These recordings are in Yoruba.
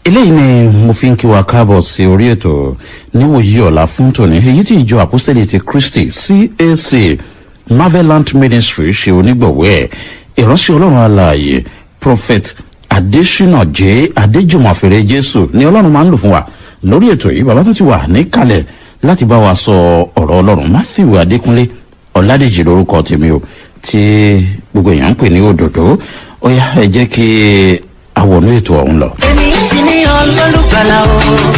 eléyìí ni mo fi ń kí wa káàbọ̀ sí orí ètò níwòyí ọ̀la fún tòní èyí tí ìjọ apostolic ti christy cac marvelant ministry ṣe onígbọ̀wọ́ ẹ̀ ìránṣẹ́ ọlọ́run alààyè prophet adesina j adéjùmọ̀fẹ́rẹ́ jésù ni ọlọ́run máa ń lò fún wa lórí ètò yìí bàbá tó ti wà níkàlẹ̀ láti bá wa sọ ọ̀rọ̀ ọlọ́run matthew adékúnlé ọ̀làdèjì lórúkọ tèmi o tí gbogbo èèyàn ń pè ní òdòdó ó yá ẹ jẹ́ kí àwọn ètò ọ̀hún lọ. èmi ti ní ọlọ́lùgbàlà o.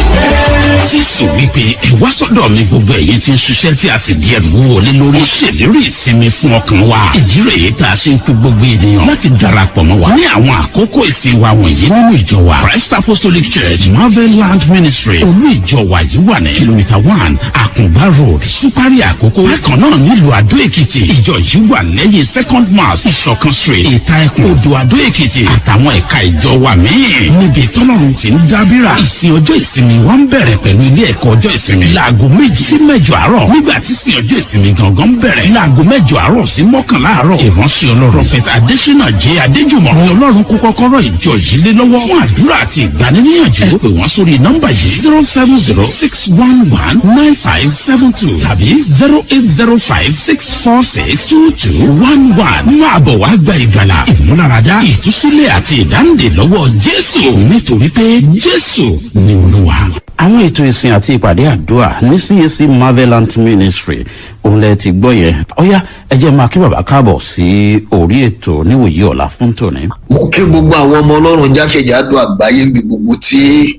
jésù wípé ẹ wá sọ́dọ̀ mi gbogbo ẹ̀yin tí ń ṣiṣẹ́ tí a sì di ẹrù wọlé lórí. ó ṣèlérí ìsinmi fún ọkàn wa. ìdí rèé tá a ṣe ń kú gbogbo ènìyàn láti darapọ̀ mọ́ wa. ní àwọn àkókò ìsìn wa wọ̀nyí nínú ìjọ wa christ apostolic church marvel land ministry olú ìjọ wa yìí wà ní kìlómítà one àkùngbá road supari àkókò. bákan náà nílùú àdó èkìtì ìjọ yìí wà lẹ́yìn second mass ìṣọ̀kan street ìta ẹkùn odò àdó èkìtì àtàwọn ẹ̀ka ìjọ wa míì. níbi tọ́lọ́run ti ń dábìrà ìsìn ọjọ́ ìsinmi wa ń bẹ̀rẹ̀ pẹ̀lú ilé ẹ̀kọ́ ọjọ́ ìsinmi. láago méjì sí mẹ́jọ àárọ̀ nígbà tí sin ọjọ́ ìsinmi gangan bẹ̀rẹ̀. láago mẹ́jọ àárọ̀ sí mọ́kànlá àárọ̀. ìránṣẹ́ ọlọ́run prọfẹ̀tà adésínà jẹ́ adéjùmọ̀ ni ọlọ́run kó kọ́kọ́rọ́ ìjọ yìí lé lọ́wọ́ fún àdúrà àti ìgbaniníyànjú. ẹ pè wọ́n sórí nọ́mbà yìí zero seven zero six one one nine five seven two tàbí zero eight zero five six four six two two one one. máa bọ̀ wá gba ìgbàlà ìmúláradá ìtúsílẹ̀ àti ìdáǹdè lọ́wọ́ jésù nítorí pé jésù ni olúwa àwọn ètò ìsìn àti ìpàdé àdúrà ní cac marvelant ministry òun lẹ ti gbọ́ yẹn ọ̀yá ẹ jẹ́ máa kí bàbá káàbọ̀ sí orí ètò níwòyí ọ̀la fún tòní. mo kí gbogbo àwọn ọmọ ọlọ́run jákèjádò àgbáyé níbi gbogbo tí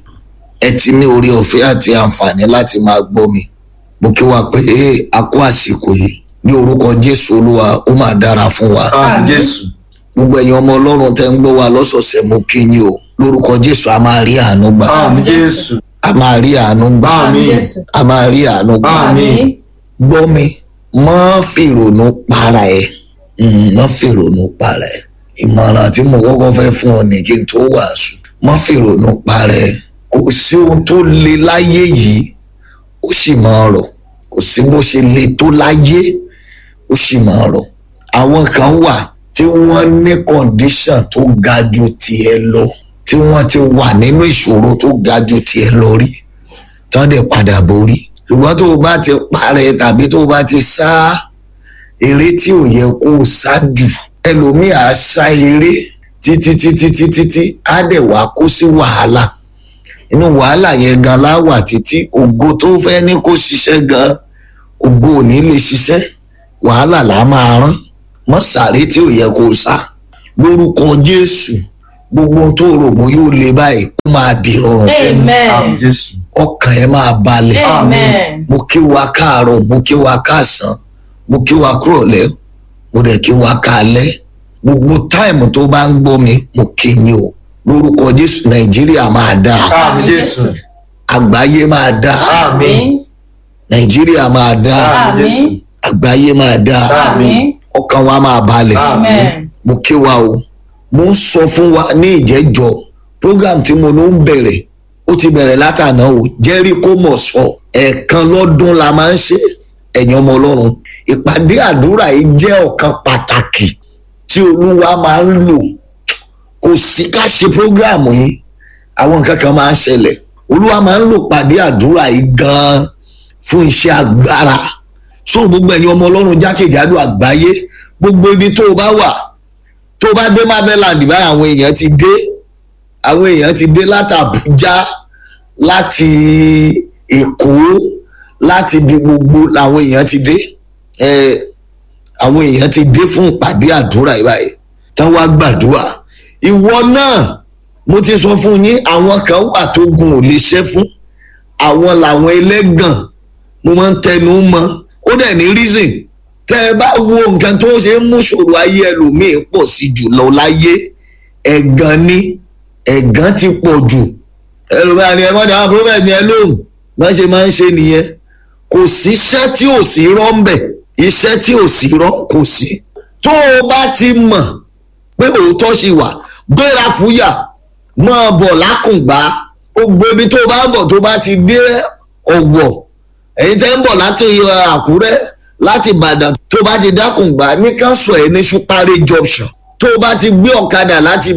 ẹ ti ní orí ọ̀fẹ́ àti àǹfààní láti máa gbọ́ mi mo kí wa pé a kó àsìkò yìí ní orúkọ jésù olúwa ó máa dára fún wa jésù gbogbo ẹ̀yin ọmọ ọlọ́run tẹ́ ń gbọ́ wa lọ́sọ̀ọ̀sẹ̀ mo kí yín o lórúkọ jésù a máa rí àánú gbà àmì jésù a máa rí àánú gbà àmì a máa rí àánú gbà àmì gbọ́ mi mọ́ fìrònú para ẹ̀ mọ́ fìrònú para ẹ̀ ìmọ̀ràn tí mo kọ́kọ́ fẹ́ fún ọ ní kí n tó wàásù mọ́ fìrònú para ẹ̀ kò sí ohun tó le láyé yìí ó sì máa rọ̀ kò sí bó ṣe le tó láyé ó sì máa rọ̀ àwọn kan wà tí wọ́n ní kọ̀ǹdíṣàn tó ga ju tiẹ̀ lọ tí wọ́n ti wà nínú ìṣòro tó ga ju tiẹ̀ lọ rí tán dẹ̀ padà borí ṣùgbọ́n tó o bá ti parẹ́ tàbí tó o bá ti sá eré tí ò yẹ kó o sá jù ẹlòmíì á sá eré títí títí títí tí á dẹ̀ wá kó sí wàhálà inú wàhálà yẹn gan láwà títí ògo tó fẹ́ ní kó ṣiṣẹ́ gan ògo ò ní lè ṣiṣẹ́ wàhálà là máa rán mọ́ sáré tí ò yẹ kó o sá lórúkọ jésù gbogbo ohun tó rò bó yóò le báyìí kó máa di rọrùn fún mi àmì amen jésù ọkàn ẹ máa balẹ̀ amen mo kí wa káàárọ̀ mo kí wa káàsán mo kí wa kúrọ̀lẹ́ mo dẹ̀ kí wa káalẹ́ gbogbo táìmù tó bá ń gbọ́ mi mo kí yín o lórúkọ jésù nàìjíríà máa dáa àmì jésù àgbáyé máa dáa àmì nàìjíríà máa dáa àmì jésù àgbáyé máa dáa àmì ọkàn wa máa balẹ̀ amen mo kí wa o mo ń sọ fún wa ní ìjẹ́jọ́ program tí mo ló ń bẹ̀rẹ̀ ó ti bẹ̀rẹ̀ látàná o jericho must fall ẹ̀ẹ̀kan lọ́dún la máa ń ṣe ẹ̀yìn ọmọ ọlọ́run ìpàdé àdúrà yìí jẹ́ ọ̀kan pàtàkì tí olúwa máa ń lò kò sí ká ṣe program yìí àwọn nǹkan kan máa ń ṣẹlẹ̀ olúwa máa ń lò pàdé àdúrà yìí gan-an fún iṣẹ́ agbára so gbogbo ẹ̀yin ọmọ ọlọ́run jákèjádò àgbáyé gbogbo ibi tó o bá wà tó o bá dé marveland báyìí àwọn èèyàn ti dé àwọn èèyàn ti dé láti àbújá láti èkó láti ibi gbogbo làwọn èèyàn ti dé ẹ àwọn èèyàn ti dé fún ìpàdé àdúrà yìí báyìí tán wá gbàdúrà ìwọ náà mo ti sọ fún yín àwọn kan wà tó gun ò lè ṣẹ́ fún àwọn làwọn ẹlẹ́gàn mo máa ń tẹnu mọ́ ó dẹ̀ ní reason tẹ́ ẹ bá wo nǹkan tó ṣe ń mú ṣòro ayé ẹlòmíín pọ̀ sí jùlọ láyé ẹ̀gàn ni ẹ̀gàn ti pọ̀ jù ẹlòmíín ni ẹ mọ́ dáhùn prophet ni ẹ lóhùn bá ṣe máa ń ṣe nìyẹn kò síṣẹ́ tí ò sí rọ́ ń bẹ̀ iṣẹ́ tí ò sí rọ́ kò sí tó o bá ti mọ̀ pé òótọ́ ṣì wà gbéra fúyà máa bọ̀ lákùngbá ó gbé ibi tó o bá ń bọ̀ tó bá ti dé ọ̀wọ̀ ẹ̀yin tẹ́ ń bọ̀ láti àkúrẹ́ láti ìbàdàn tó bá ti dákùngbá ní ká sọ ẹ̀ ní ṣúpárẹ́ junction tó bá ti gbé ọ̀kadà láti ibẹ̀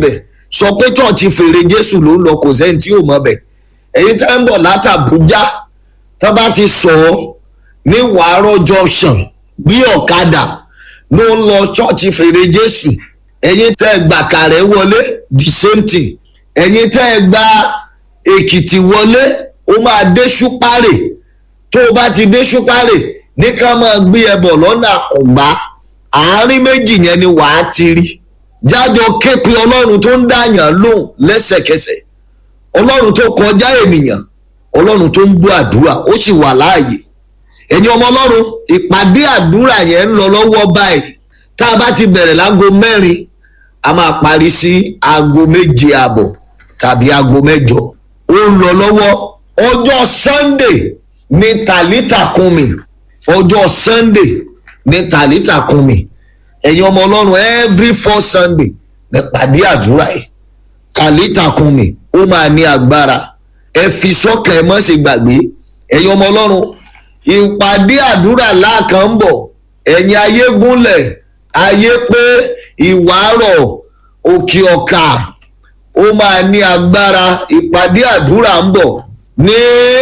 sọ pé chọ́ọ̀chì fèrè jésù ló ń lọ kò sẹ́ni tí ò mọ̀ bẹ̀ èyí tẹ́ ń bọ̀ látàbújá tá bá ti sọ ọ́ ní wàárọ̀ junction bí ọ̀kadà ló ń lọ chọ́ọ̀chì fèrè jésù ẹ̀yin tẹ́ ẹ gbà kàrẹ́ wọlé the same thing ẹ̀yin tẹ́ ẹ gba èkìtì wọlé ó máa dé ṣúpárè tó o bá ti dé ṣúpárè ní ká máa gbé ẹ bọ̀ lọ́nà àkùngbá àárín méjì yẹn ni wàá ti rí jájọ képe ọlọ́run tó ń dàyàn lóhùn lẹ́sẹ̀kẹsẹ̀ ọlọ́run tó kọjá ènìyàn ọlọ́run tó ń gbọ́ àdúrà ó sì wà láàyè ẹ̀yin ọmọ ọlọ́run ìpàdé àdúrà yẹn ń lọ lọ́wọ́ báyìí tá a bá ti bẹ̀rẹ̀ láago mẹ́rin a máa parí sí aago méje àbọ̀ tàbí aago mẹ́jọ ó ń lọ lọ́wọ́ ọjọ́ sunday ní tàlítà kùnmi ọjọ́ sunday ní tàlítà kùnmi ẹ̀yin ọmọ ọlọ́run every four sunday ní pàdé àdúrà yìí tàlítà kùnmi ó máa ní agbára ẹ fi sọ́kàn ẹ mọ́ sí gbàgbé ẹ̀yin ọmọ ọlọ́run ìpàdé àdúrà láàkàn ń bọ̀ ẹ̀yin ayé gúnlẹ̀ ayé pé ìwárọ̀ òkè ọ̀kà ó máa ní agbára ìpàdé àdúrà ń bọ̀ ní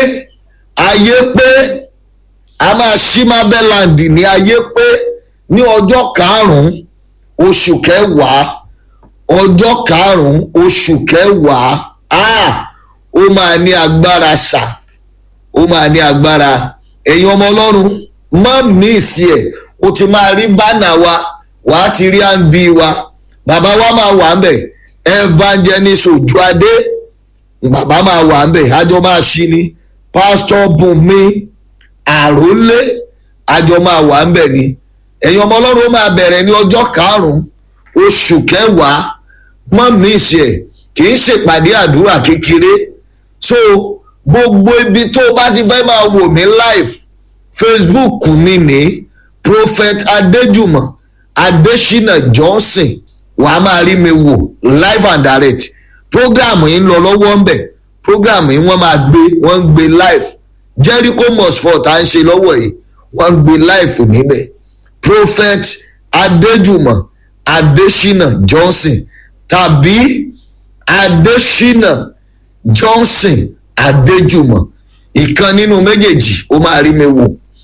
ayé pé a máa ṣí marveland ní ayé pé ní ọjọ́ karùn-ún oṣù kẹwàá ọjọ́ karùn-ún oṣù kẹwàá ah, ó máa ní agbára ṣá ó máa ní agbára ẹ̀yin ọmọ ọlọ́run má míìsì ẹ̀ o ti máa rí bánà wa wàá ti rí àǹbí wa bàbá wa máa wà ń bẹ̀ evangelist ojuade bàbá máa wà ń bẹ̀ àjọ máa ṣí ni pásítọ̀ bùnmi àrólé àjọ máa wà ń bẹ̀ ni ẹ̀yin ọmọ ọlọ́run ó máa bẹ̀rẹ̀ ní ọjọ́ karùn-ún oṣù kẹwàá má míìsì ẹ̀ kì í ṣèpàdé àdúrà kékeré so gbogbo ibi tó o bá ti fẹ́ máa wò mí live facebook mi ní prophet adéjùmọ̀ adésínà johnson wà á máa rí mi wò live and direct program yìí ń lọ lọ́wọ́ ń bẹ̀ program yìí wọ́n máa gbé wọ́n ń gbé live jericho mosfort à ń ṣe lọ́wọ́ yìí wọ́n ń gbé live níbẹ̀ prophet adéjùmọ̀ adésínà johnson tàbí adésínà johnson adéjùmọ̀ ìkan nínú méjèèjì ó máa rí mi wò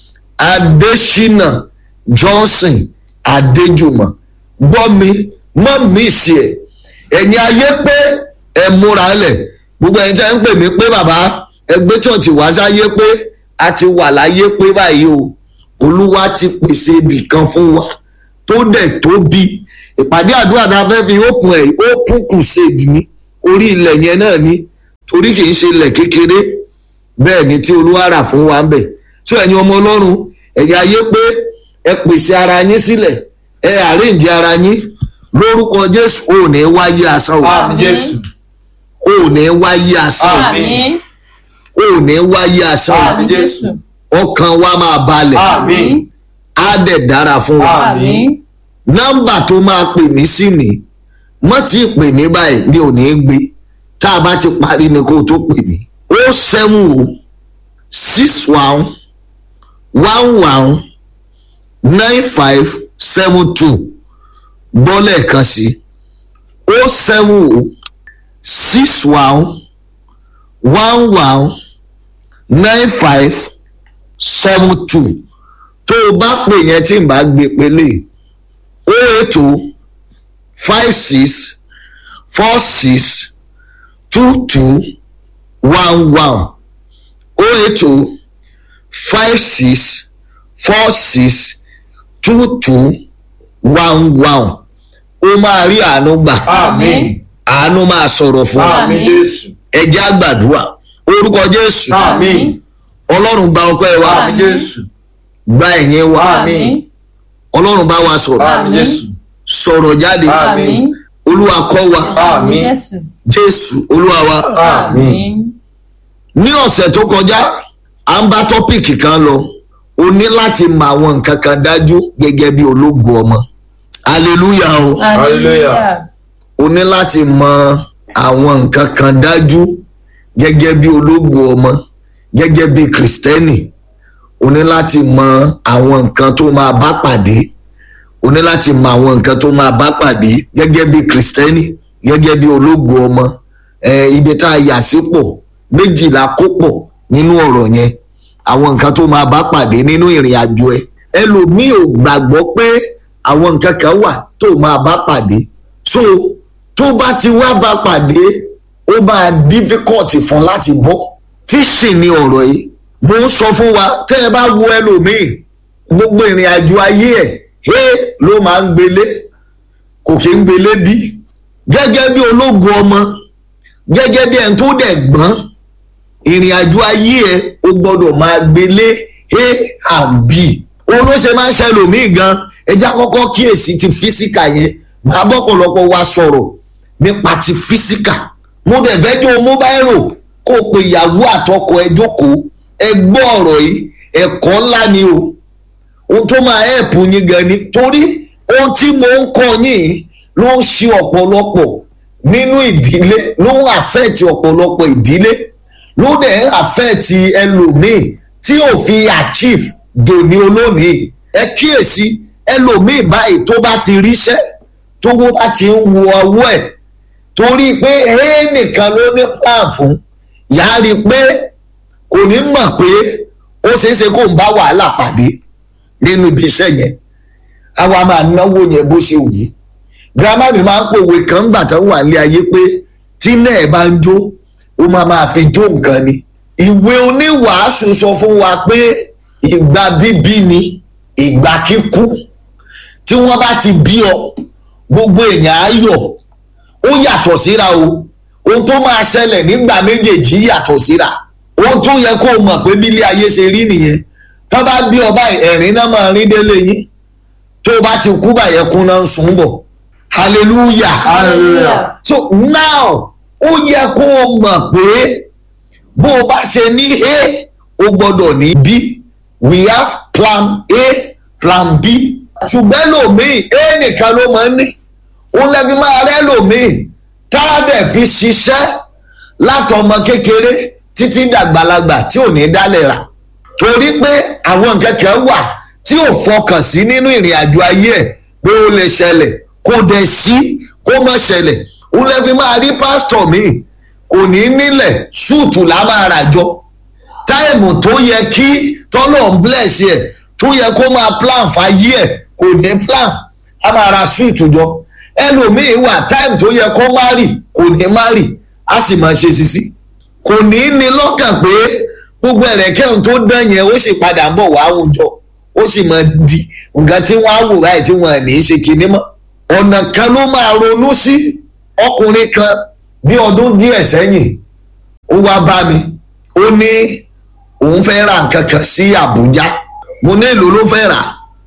adésínà johnson adéjùmọ̀ gbọ́ mi mọ́ mi sí ẹ̀ ẹ̀yin ayé pé ẹ múra lẹ̀ gbogbo ẹ̀yin tẹ́ ń pè mí pé bàbá ẹgbẹ́ church wá sáyé pé a ti wà láyé pé báyìí o olúwa ti pèsè ibì kan fún wa tó dẹ̀ tóbi ìpàdé àdúrà tá a fẹ́ fi open ẹ̀ open crusade ní orí ilẹ̀ yẹn náà ní torí kì í ṣe ilẹ̀ kékeré bẹ́ẹ̀ ni tí olúwa rà fún wa ń bẹ̀ tí ẹ̀yin ọmọ ọlọ́run ẹ̀yin ayé pé ẹ pèsè ara yín sílẹ̀ ẹ àríǹdí ara yín lórúkọ jésù ò ní wáyé asán o Àmì Jésù. ò ní wáyé asán Àmín. o ò ní wáyé asán o Àmì Jésù. ọkàn wa máa balẹ̀ Àmín. á dẹ̀ dára fún wa Àmín. nọ́mbà tó máa pè mí sí ni mọ́ tí ì pè mí báyìí mi ò ní í gbé tá a bá ti parí ni kó o tó pè mí ó seven o six one one one nine five seven two gbọ́ lẹ́ẹ̀kan sí ó seven o six one one one nine five seven two tó o bá pè yẹn tí n bá gbé pélé o eight o five six four six two two one one o eight o five six four six two two one one ó máa rí àánú gbà Àmín. àánú máa sọ̀rọ̀ fún wa Àmín Jésù. ẹjẹ́ àgbàdua orúkọ jésù Àmín. ọlọ́run gba ọpẹ́ wa Àmì Jésù. gba ẹ̀yìn wa Àmín. ọlọ́run bá wa sọ̀rọ̀ Àmì Jésù. sọ̀rọ̀ jáde Àmín. olúwa kọ́ wa Àmín. Jésù. jésù olúwa wa Àmín. ní ọ̀sẹ̀ tó kọjá à ń bá tọ́pìkì kan lọ o ní láti mọ àwọn nǹkan kan dájú gẹ́gẹ́ bí ológun ọmọ hallelujah o Hallelujah. o ní láti mọ àwọn nǹkan kan dájú gẹ́gẹ́ bí ológun ọmọ gẹ́gẹ́ bí kristẹni o ní láti mọ àwọn nǹkan tó máa bá pàdé o ní láti mọ àwọn nǹkan tó máa bá pàdé gẹ́gẹ́ bí kristẹni gẹ́gẹ́ bí ológo ọmọ ẹ ibi tá a yà sípò méjìlá kó pọ̀ nínú ọ̀rọ̀ yẹn àwọn nǹkan tó máa bá pàdé nínú ìrìn àjò ẹ ẹlòmíì ò gbàgbọ́ pé àwọn nǹkan kan wà tó máa bá pàdé so tó bá ti wá bá pàdé ó máa difficult fún láti bọ́ tí sì ni ọ̀rọ̀ yìí mo ń sọ fún wa tẹ́ ẹ bá wo ẹlòmíì gbogbo ìrìn àjò ayé ẹ̀ hé ló máa ń gbélé kò kí ń gbélé bí gẹ́gẹ́ bí ológun ọmọ gẹ́gẹ́ bí ẹni tó dẹ̀ gbọ́n ìrìn àjò ayé ẹ̀ o gbọ́dọ̀ máa gbélé a and b òun ló ṣe máa ń ṣẹlòmíì gan ẹjẹ́ àkọ́kọ́ kíyèsí ti físíkà yẹn máa bọ́pọ̀lọpọ̀ wa sọ̀rọ̀ nípa ti físíkà mo dẹ̀ fẹ́ jó mobile kó o pe ìyàwó àtọkọ ẹ jókòó ẹ gbọ́ ọ̀rọ̀ yìí ẹ̀kọ́ ńlá ni o ohun tó máa ẹ̀pù yín gan ni torí ohun tí mo ń kọ́ yín ló ń ṣe ọ̀pọ̀lọpọ̀ nínú ìdílé ló ń àfẹ́ẹ̀tì ọ̀pọ̀lọpọ̀ ìdílé ló dẹ̀ ń àfẹ́ẹ̀tì ẹlòmíì tí ò fi achieve dòní olónìí ẹ kíyèsí ẹlòmíì báyìí tó bá ti ríṣẹ́ tó wó bá ti ń wo ọwọ́ ẹ̀ torí pé ẹ nìkan ló ní plan fún yàá rí i pé kò ní mọ̀ pé ó ṣeé ṣe kó ń bá wàhálà pàdé nínú ibi iṣẹ́ yẹn àwa máa náwó yẹn bó ṣe wù í girama mi máa ń pòwe kan gbà tán wà ní ayé pé tí náà bá ń jó ó máa máa fi jó nǹkan ni ìwé oníwàásù sọ fún wa pé ìgbà bíbí ni ìgbà kíkú tí wọ́n bá ti bí ọ gbogbo èèyàn á yọ̀ ó yàtọ̀ síra o ohun tó máa ṣẹlẹ̀ nígbà méjèèjì yàtọ̀ síra ohun tó yẹ kó o mọ̀ pé bílé ayé ṣe rí nìyẹn tó bá bí ọba ẹ̀rín náà máa rí délé yín tó bá ti kú báyẹn kún náà ń sùn bọ̀ hallelujah Hallelujah. so now ó yẹ kó o mọ̀ pé bó o bá ṣe ní a o gbọ́dọ̀ ní b we have plan a plan b ṣùgbọ́n lòmíì a nìkan ló máa ń ní òun lẹ́fi máa rẹ́ lòmíì tá a dẹ̀ fi ṣiṣẹ́ látọmọ kékeré títí dàgbàlagbà tí ò ní dálẹ̀ rà torí pé àwọn nǹkan kan wà tí ò fọkàn sí nínú ìrìn àjò ayé ẹ̀ pé ó lè ṣẹlẹ̀ kò dẹ̀ sí kó má ṣẹlẹ̀ òun lẹ́fi máa rí pásítọ̀ míì kò ní nílẹ̀ ṣúùtù lá máa rà jọ táìmù tó yẹ kí tọ́lọ̀ ń bless ẹ̀ tó yẹ kó máa plan fàyè ẹ̀ kò ní plan á máa ra ṣúùtù jọ ẹlòmíín wà táìmù tó yẹ kó má rì kò ní má rì á sì máa ṣe sisi kò ní ní lọ́kàn pé gbogbo ẹ̀rẹ̀kẹ́hùn tó dán yẹn ó sì padà ń bọ̀ wá àwùjọ ó sì máa di nǹkan tí wọ́n á wò báyìí tí wọ́n ní í ṣe kinní mọ́ ọ̀nà kan ló máa ronú sí ọkùnrin kan bí ọdún díẹ̀ sẹ́yìn ó wá bá mi ó ní òun fẹ́ ra nǹkan kan sí àbújá mo ní èlò ló fẹ́ rà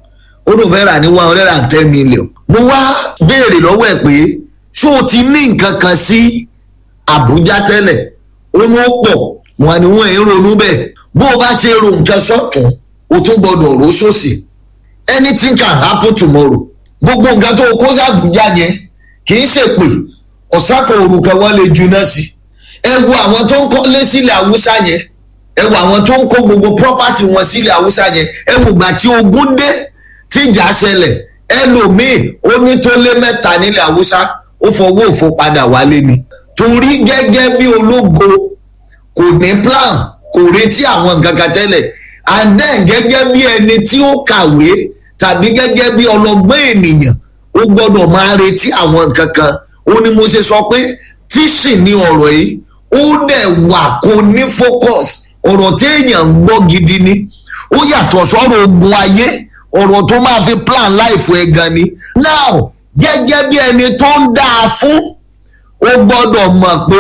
ó ló fẹ́ rà ní one hundred and ten million mo wá béèrè lọ́wọ́ ẹ̀ pé ṣó o ti ní nǹkan kan sí àbújá tẹ́lẹ̀ ó ní ó pọ̀ wọn ni wọ́n ń ronú bẹ́ẹ̀ bó o bá ṣe ro nǹkan sọ́tún o tún gbọ́dọ̀ rò sósì anything can happen tomorrow gbogbo nǹkan tó o kó sàbújá yẹn kì í ṣèpè ọ̀sán kan òru kan wọ́n lè juná sí ẹ wo àwọn tó ń kọ́lé sílẹ̀ haúsá yẹn ẹ wo àwọn tó ń kó gbogbo property wọn sílẹ̀ haúsá yẹn ẹ wo ìgbà tí ogun dé tí ìjà ṣẹlẹ̀ ẹlòmíì ó ní tó lé mẹ́ta nílẹ̀ haúsá ó fọwọ́ òfo padà wálé ni torí gẹ́gẹ́ bí ológo kò ní plan kò retí àwọn nǹkan kan tẹ́lẹ̀ and then gẹ́gẹ́ bí ẹni tí ó kàwé tàbí gẹ́gẹ́ bí ọlọ́gbọ́n ènìyàn ó gbọ́dọ̀ máa retí àwọn nǹkan kan ó ní mo ṣe sọ pé tíṣì ni ọ̀rọ̀ yìí ó dẹ̀ wà kó ní focus ọ̀rọ̀ tí èèyàn ń gbọ́ gidi ni ó yàtọ̀ sọ́rọ̀ ogun ayé ọ̀rọ̀ tó máa fi plan life ẹ̀ gan ni now gẹ́gẹ́ bí ẹni tó ń dáa fún ó gbọ́dọ̀ mọ̀ pé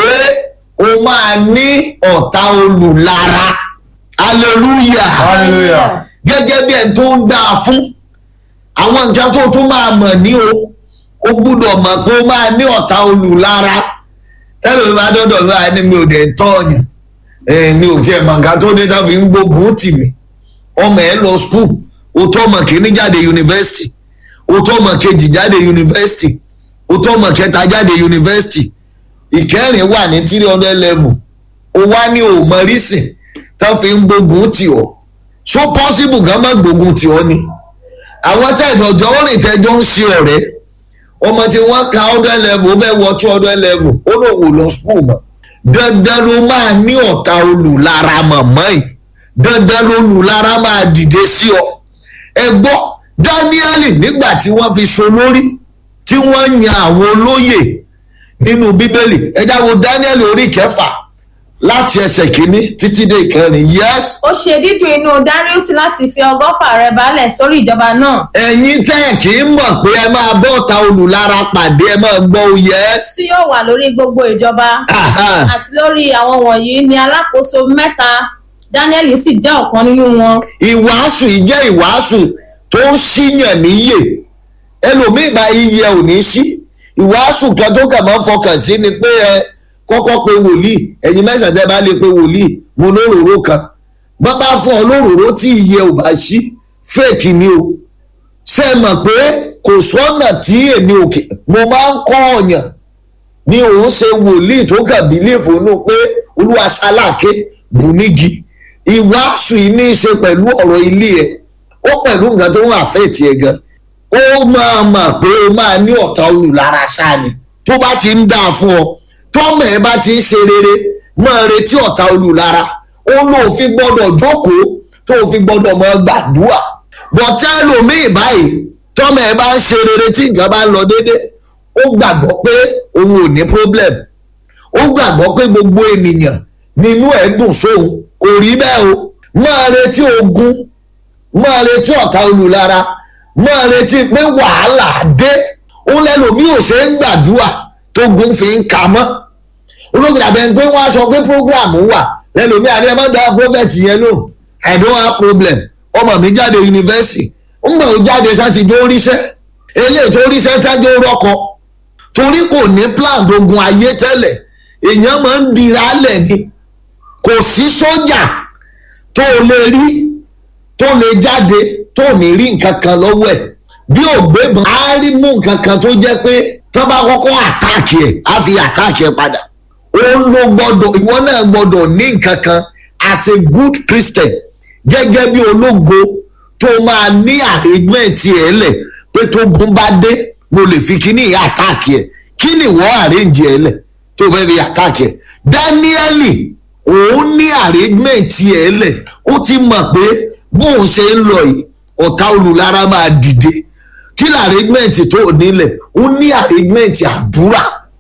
ó máa ní ọ̀tá olùlara hallelujah Hallelujah. gẹ́gẹ́ bí ẹni tó ń dáa fún àwọn nǹkan tó tún máa mọ̀ ní o ó gbúdọ̀ mọ̀ pé ó máa ní ọ̀tá olùlara tẹ́lẹ̀ mi bá dọ́dọ̀ mi báyìí ni mi ò dẹ̀ tọ́ ọ̀yàn Eh, mi ò tiẹ̀ mọ̀ nǹkan tó dé tá fi ń gbógun tì mí ọmọ ẹ lọ skul o tó ọmọ kìíní jáde yunifásitì o tó ọmọ kejì jáde yunifásitì o tó ọmọ kẹta jáde yunifásitì ìkẹrin wà ní three hundred level o wá ní òmọ rísìn tá fi ń gbógun tì ọ́ so possible gan má gbógun tì ọ́ ni àwọn tẹ̀jọ̀jọ́ ó rìn tẹ́jọ́ ń ṣe ọ̀rẹ́ ọmọ tí wọ́n ka hundred level ó fẹ́ wọ two hundred level ó lò wò lọ school mọ́ dandan ló máa ní ọ̀tá olùlara mọ̀mọ́ yìí dandan ló olùlara máa dìde sí ọ ẹ gbọ́ dáníẹ́lì nígbà tí wọ́n fi so lórí tí wọ́n yan àwọn olóyè nínú bíbélì ẹ jáwọ́ dáníẹ́lì orí kẹfà láti ẹsẹ̀ kínní títí dé ìkẹrin yes ó ṣe dídùn inú darius láti fi ọgọ́fà rẹ̀ balẹ̀ sórí ìjọba náà ẹ̀yin tẹ́ ẹ̀ kì í mọ̀ pé ẹ máa bọ́ ọ̀tá olùlara pàdé ẹ máa gbọ́ o yes. tí yóò wà lórí gbogbo ìjọba Aha. àti lórí àwọn wọ̀nyí ni alákòóso mẹ́ta daniel sì jẹ́ ọ̀kan nínú wọn ìwàásù yìí jẹ́ ìwàásù tó ń ṣíyàn níyè ẹlòmíì bá iye ò ní sí ìwàásù kan tó kàn máa ń fọkàn sí ni pé ẹ kọ́kọ́ pe wòlíì ẹ̀yin mẹ́sàn-án tẹ́ bá lè pe wòlíì mo lóròró kan bọ́ bá fún ọ lóròró tí iye ò bá sí fèkì ni o ṣe é mọ̀ pé kò sọ́nà tí èmi òkè mo máa ń kọ́ ọ̀yàn ni òun ṣe wòlíì tó kàn bílíìfù nù pé olúwa sáláàké bùnígi ìwàásù yìí ní í ṣe pẹ̀lú ọ̀rọ̀ ilé ẹ̀ ó pẹ̀lú nǹkan tó ń àfẹ́ẹ̀tì ẹ̀ gan ó máa mọ̀ pé ó máa ní ọ̀tá olùlara sáni tó bá ti ń dáa fún ọ tọ́mọ̀ ẹ bá ti ń ṣe rere máa retí ọ̀tá olùlara ó lóò fi gbọ́dọ̀ jókòó tó fi gbọ́dọ̀ mọ gbàdúrà bọ̀tẹ́ ẹlòmíì báyìí tọ́mọ̀ ẹ bá ń ṣe rere tí nǹkan bá ń lọ déédéé ó gbàgbọ́ pé òun ò ní problem ó gbàgbọ́ pé gbogbo ènìyàn nínú ẹ̀ dùn sóhun kò rí bẹ́ẹ̀ o máa retí ogun máa retí ọ̀tá olùlara máa retí pé wàhálà dé ó lẹ́nu bí ò ṣe ń gbàdúrà tó gun fi ń ka mọ́ olóògùn àbẹ̀ ń pé wọ́n á sọ pé program wà lẹ́nu mi àdé ẹ má dá prophet yẹn lò i don't have problem ọmọ mi jáde yunifásitì ń gbà ó jáde sátidé ó ríṣẹ́ eléyìí tó ríṣẹ́ sájó rọ́kọ torí kò ní plan dogun ayé tẹ́lẹ̀ èèyàn máa ń dira lẹ̀ ni kò sí sójà tó lè rí tó lè jáde tó ní rí nǹkan kan lọ́wọ́ ẹ̀ bí ògbébọn á rí mú nǹkan kan tó jẹ́ pé tó bá kọ́kọ́ àtáàkì ẹ̀ á fi àtáàkì ẹ̀ padà ó ló gbọ́dọ̀ ìwọ náà gbọ́dọ̀ ní nǹkan kan as a good christian gẹ́gẹ́ bí ológo tó máa ní arrangement ẹ̀ lẹ̀ pé tó gun bá dé mo lè fi kíní ìyá àtáàkì ẹ̀ kí ni ìwọ arrange ẹ̀ lẹ̀ tó fẹ́ fi àtáàkì ẹ̀ dáníẹ́lì òun ní arrangement ẹ̀ lẹ̀ ó ti mọ̀ pé bóun ṣe ń lọ yìí ọ̀tá olùlara máa dìde kí ni arrangement tó nílẹ̀ ó ní arrangement àdúrà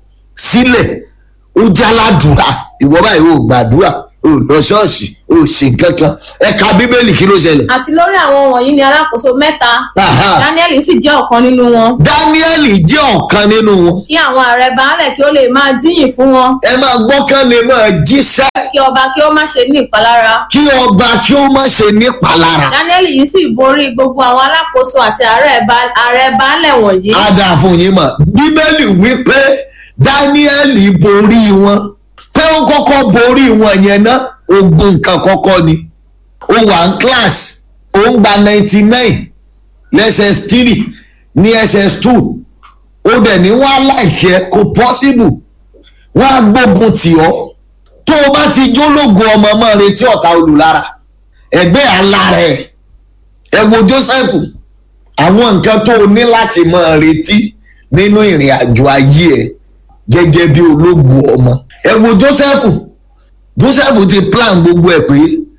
sílẹ̀ ó jáládùúrà ìwọ báyìí ò gbàdúrà ò lọ ṣọ́ọ̀ṣì ò sì kankan ẹ̀ka bíbélì kí ló ṣẹlẹ̀. àti lórí àwọn wọ̀nyí ni alákòóso mẹ́ta Aha. daniel sì jẹ́ ọ̀kan nínú wọn dáníẹ́lì jẹ́ ọ̀kan nínú wọn kí àwọn ààrẹ baálẹ̀ kí ó lè máa jíyìn fún wọn ẹ máa gbọ́kàn lè máa jíṣẹ́ kí ọba kí ó má ṣe ní ìpalára kí ọba kí ó má ṣe nípalára daniel yìí sì borí gbogbo àwọn alákòóso àti ààrẹ ba- ààrẹ baálẹ̀ wọ̀nyí á dáa fún yín mọ̀ bíbélì wípé dáníẹ́lì borí wọn pé ó kọ́kọ́ borí wọn yẹn ná ogun nǹkan kọ́kọ́ ni ó wà ní class ó ń gba ninety nine lẹ́sẹ̀s three ní ss two ó dẹ̀ ní wọ́n á láìkẹ́ kò possible wọ́n á gbógun tì ọ́ tó o bá ti jólógun ọmọ mọ́ retí ọ̀tá olùlara ẹgbẹ́ alára ẹ̀ ẹ wo joseph àwọn nǹkan tó o ní láti máa retí nínú ìrìn àjò ayé ẹ gẹ́gẹ́ bí ológun ọmọ ẹ wo joseph joseph ti plan gbogbo ẹ pé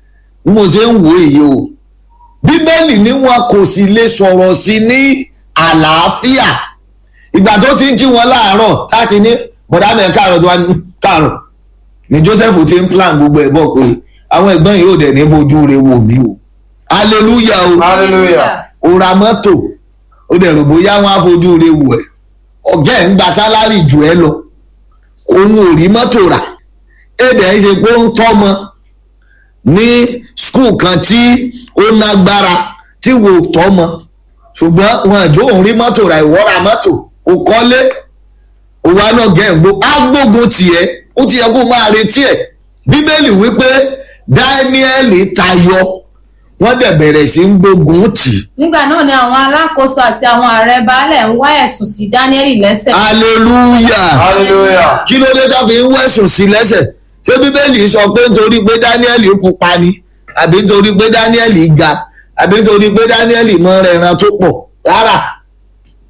bí mo ṣe ń wo èyí o bíbélì ni wọn kò sì lè sọ̀rọ̀ sí ní àlàáfíà ìgbà tó ti ń jí wọn láàárọ̀ láti ní bọ̀dá mẹ́rin káàárọ̀ tó wá ní káàárọ̀ ni joseph ti ń plan gbogbo ẹ̀ bọ̀ pé àwọn ẹ̀gbọ́n yìí ò dẹ̀ ní fojú re wò mí o hallelujah o hallelujah o ra mọ́tò ó dẹ̀ rò bóyá wọn á fojú re wò ẹ́ ọ̀gá ẹ̀ ń gba sálárì jù ẹ́ lọ òun ò rí mọ́tò rà èdè ẹ̀ ṣe pé ó ń tọ́mọ ní skul kan tí ó nágbára tí wò tọ́mọ ṣùgbọ́n wọn àjò òun rí mọ́tò rà ìwọ́ ra mọ́tò ò kọ́lé òun á náà gẹ̀ ń gbó á gbógun tiẹ̀ ó ti yẹ kó máa retí ẹ̀ bíbélì wípé dáníẹ́lì tayọ wọ́n dẹ̀ bẹ̀rẹ̀ sí ń gbógun tì í nígbà náà ni àwọn alákòóso àti àwọn ààrẹ baálẹ̀ ń wá ẹ̀sùn sí daniel lẹ́sẹ̀ hallelujah hallelujah kí ló dé tó fi ń wẹ̀sùn sí lẹ́sẹ̀ ṣé bíbélì sọ pé nítorí pé dáníẹ́lì pupa ni àbí nítorí pé dáníẹ́lì ga àbí nítorí pé dáníẹ́lì mọ ẹran tó pọ̀ rárá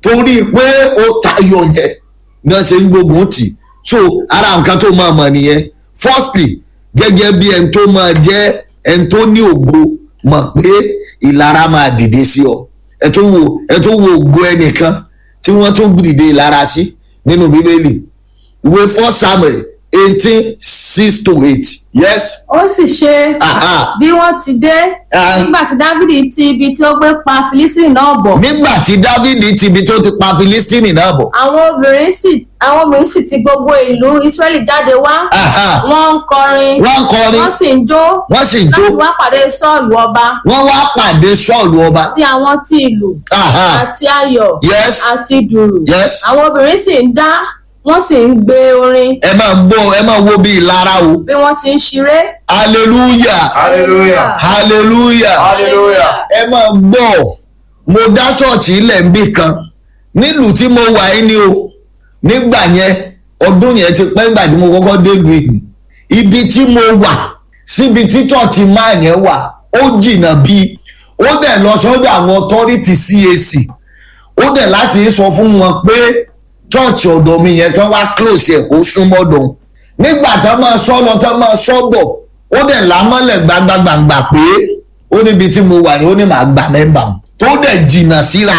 torí pé ó tayọ yẹn ní wọ́n ṣe ń gbógun tì so ara nǹkan tó máa mọ̀ nìyẹn firstly gẹ́gẹ́ bí ẹni tó máa jẹ́ ẹni tó ní ògo mọ̀ pé ìlara máa dìde sí ọ ẹ tó wo ẹ tó wo ògo ẹnìkan tí wọ́n tó dìde ìlara sí nínú bíbélì ìwé four samuel eighteen six to eight yes ó sì ṣe aha bí wọ́n ti dé Ah. nígbà tí dávidi ti ibi tí ó gbé pa filistini náà bọ̀ nígbà tí dávidi ti ibi tó ti pa filistini náà bọ̀ àwọn obìnrin sì àwọn obìnrin sì ti gbogbo ìlú israẹli jáde wá aha wọ́n ń kọrin wọ́n ń kọrin wọ́n sì ń jó wọ́n sì ń jó láti wá pàdé sọ́ọ̀lù ọba wọ́n wá pàdé sọ́ọ̀lù ọba àti àwọn tí ìlú aha àti ayọ̀ yes àti dùrù yes àwọn obìnrin sì ń dá wọ́n sì ń gbé orin ẹ máa gbọ́ ẹ máa wo bí ìlara o bí wọ́n ti ń ṣeré. hallelujah Hallelujah. hallelujah Hallelujah. ẹ máa gbọ́ mo dá chọ́ọ̀chì ilẹ̀ ń bì kan nílùú tí mo wà yín ni o nígbà yẹn ọdún yẹn ti pẹ́ nígbà tí mo kọ́kọ́ délùú yìí ibi tí mo wà síbi tí chọ́ọ̀chì máa yẹn wà ó jìnnà bíi ó dẹ̀ lọ sọ́dọ̀ àwọn authority CAC ó dẹ̀ láti sọ fún wọn pé chọ́ọ̀chì ọ̀dọ̀ mi yẹn kán wá close ẹ̀ kó súnmọ́ dùn nígbà tá máa sọ lọ tá máa sọ bọ̀ ó dẹ̀ lámọ́lẹ̀ gbagbagbàgbà pé ó níbi tí mo wà yìí ó ní màá gba mẹ́mbà mu tó dẹ̀ jìnnà síra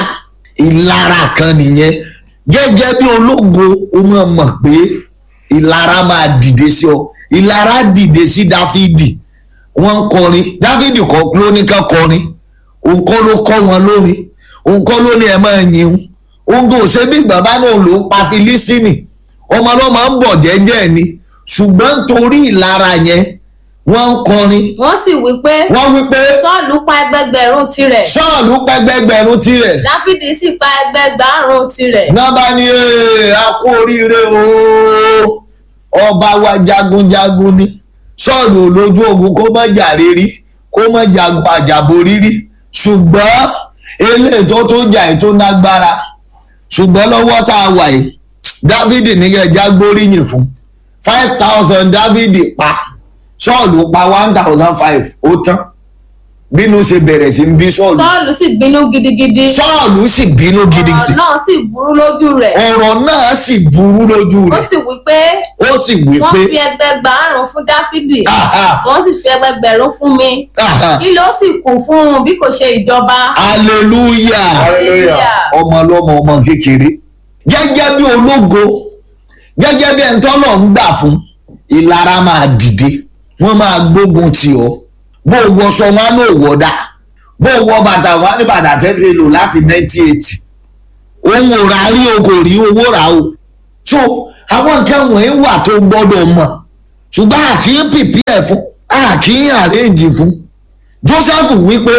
ìlara kan nìyẹn gẹ́gẹ́ bí ológo ó máa mọ̀ pé ìlara máa dìde sí ọ ìlara dìde sí dáfídì wọ́n ń kọrin dáfídì kọ́ ló ní ká kọrin òun kọ́ ló kọ́ wọn lórin òun kọ́ ló ní ẹ máa yin òun kò ṣe bí bàbá náà ló ń pa filistini ọmọ ọlọ́mọ ń bọ̀ jẹ́jẹ́ ni ṣùgbọ́n torí ìlara yẹn wọ́n ń kọrin wọ́n sì wí pé wọ́n wí pé sọ́ọ̀lù pa ẹgbẹgbẹ̀rún tirẹ̀ sọ́ọ̀lù pẹ́gbẹ́gbẹ̀rún tirẹ̀ dáfídì sì pa ẹgbẹgbàrún tirẹ̀. nábà ní "Ee, a kú oríire ooo ọba wa jagunjagun ni sọ́ọ̀lù lójú ogun kó má jà rírí kó má jagun àjàbò rírí ṣùgbọ́n eléyìí tó tó jà yìí tó nágbára ṣùgbọ́n lọ́wọ́ tá a wà yìí dávidi nígbà já gbóríyìn fún five thousand dávidi pa sọ́ọ̀lù pa one thousand five ó tán bínú ṣe bẹ̀rẹ̀ sí ń bí sọ́ọ̀lù sọ́ọ̀lù sì bínú gidigidi sọ́ọ̀lù sì bínú ọ̀rọ̀ gidigidi náà sì burú lójú rẹ̀ ọ̀rọ̀ náà sì burú lójú ó rẹ̀ sì wí pé ó sì wí wọ́n pé fi ẹgbẹgbàrún fún dáfídì "Aha, wọ́n sì fi ẹgbẹgbẹ̀rún fún mi aha, kí ló sì kù fún un bí kò ṣe ìjọba. hallelujah Hallelujah. ọmọ ọlọ́mọ ọmọ kékeré gẹ́gẹ́ bí ológo gẹ́gẹ́ bí ẹni tọ́lọ̀ ń gbà fún ìlara máa dìde wọ́n máa gbógun tì ọ́ bó o wọṣọ wọn á lò wọ́dà bó o wọ bàtà wọn á ní bàtà tẹ́tẹ́ lò láti nineteen eighty òun ò rà rí o kò rí owó rà o so àwọn nǹkan wọ̀nyí wà tó gbọ́dọ̀ mọ̀ ṣùgbọ́n àkíyàn pìpì ẹ̀ fún àkíyàn àrèjì fún joseph wípé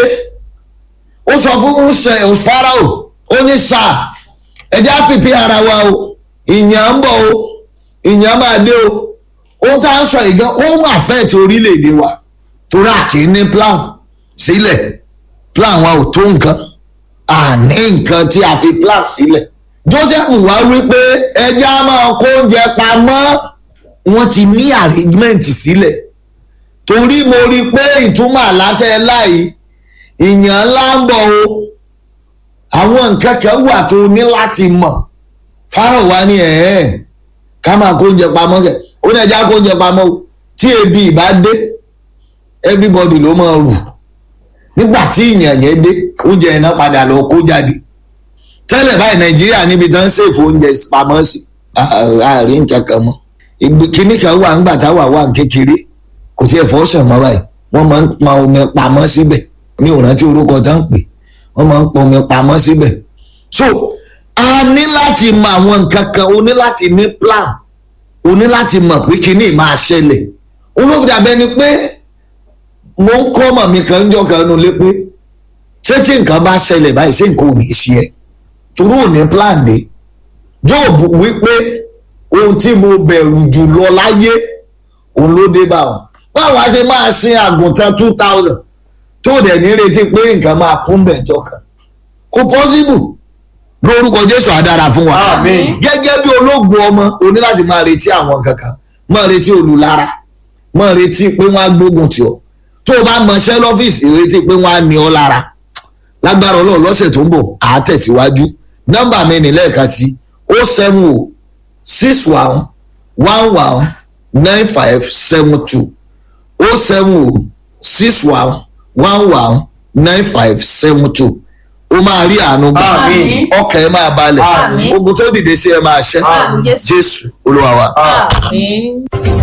ó sọ fún ṣe farao ó ní sáà ẹjẹ́ àpìpì ara wa o ìyàn ń bọ̀ o ìyàn máa dé o ohun tá à ń sọ yìí gan ó ń àfẹ́ẹ̀tì orílẹ̀-èdè wa torí àkíní ní plan sílẹ̀ plan wa ò tó nǹkan àní nǹkan tí a fi plan sílẹ̀ joseph wá wí pé ẹjẹ́ á máa kó oúnjẹ pamọ́ wọ́n ti ní arrangement sílẹ̀ torí mo rí i pé ìtumọ̀ àlátẹ́ láì ìyàn ńlá ń bọ̀ o àwọn nǹkan kan wà tó ní láti mọ̀ fárọ̀ wá ní ẹ̀ẹ́ ká máa kó oúnjẹ pamọ́ kẹ̀ ó ní ẹja kó oúnjẹ pamọ́ o tí ebi ìbá dé everybody ló máa rù nígbà tí ìyàn yẹn dé oúnjẹ yẹn náà padà lọ kó jáde tẹ́lẹ̀ báyìí nàìjíríà níbi tán ń ṣèfò oúnjẹ pamọ́ sí àárín nǹkan kan mọ́ ìgbì kíní kan wà ńgbà táwà wà ní kékeré kò tiẹ̀ fọ́ sàn mọ́ báyìí wọ́n máa ń pa omi pamọ́ síbẹ̀ ní òrántí orúkọ tá ń pè wọ́n máa ń pa omi pamọ́ síbẹ̀ so a ní láti mọ àwọn nǹkan kan o ní láti ní plan o ní láti mọ̀ pé kíní máa ṣẹlẹ̀ olóògùn àbẹ ni pé mo ń kọ́ ọmọ mi kan jọ kan nulẹ̀ pé ṣé tí nǹkan bá ṣẹlẹ̀ báyìí ṣé nǹkan ò ní ṣe ẹ́ torí ò ní plan dé jóòbù wípé ohun tí mo bẹ̀rù jù lọ láyé òun ló dé bá wọn báwa ṣe máa sin àgùntàn two thousand tó dẹ̀ ní retí pé nǹkan máa kún bẹ̀jọ kan kò possible lórúkọ jésù àdára fún wa Àmín. gẹ́gẹ́ bí ológun ọmọ o ní láti máa retí àwọn kankan máa retí olùlára máa retí pé wọ́n á gbógun tì ọ́ tó o bá mọṣẹ́ lọ́fíìsì retí pé wọ́n á ní ọ lára lágbára ọlọ́run lọ́sẹ̀ tó ń bọ̀ àá tẹ̀síwájú nọ́mbà mi ní lẹ́ẹ̀kan sí o seven o six one one one nine five seven two o seven o six one one one nine five seven two o máa rí àánú gbà Àmín. ọkàn ẹ máa balẹ̀ Àmín. ogun tó dìde sí ẹ máa ṣẹ́ Àmín, Jésù. jésù olúwa wa. àmín.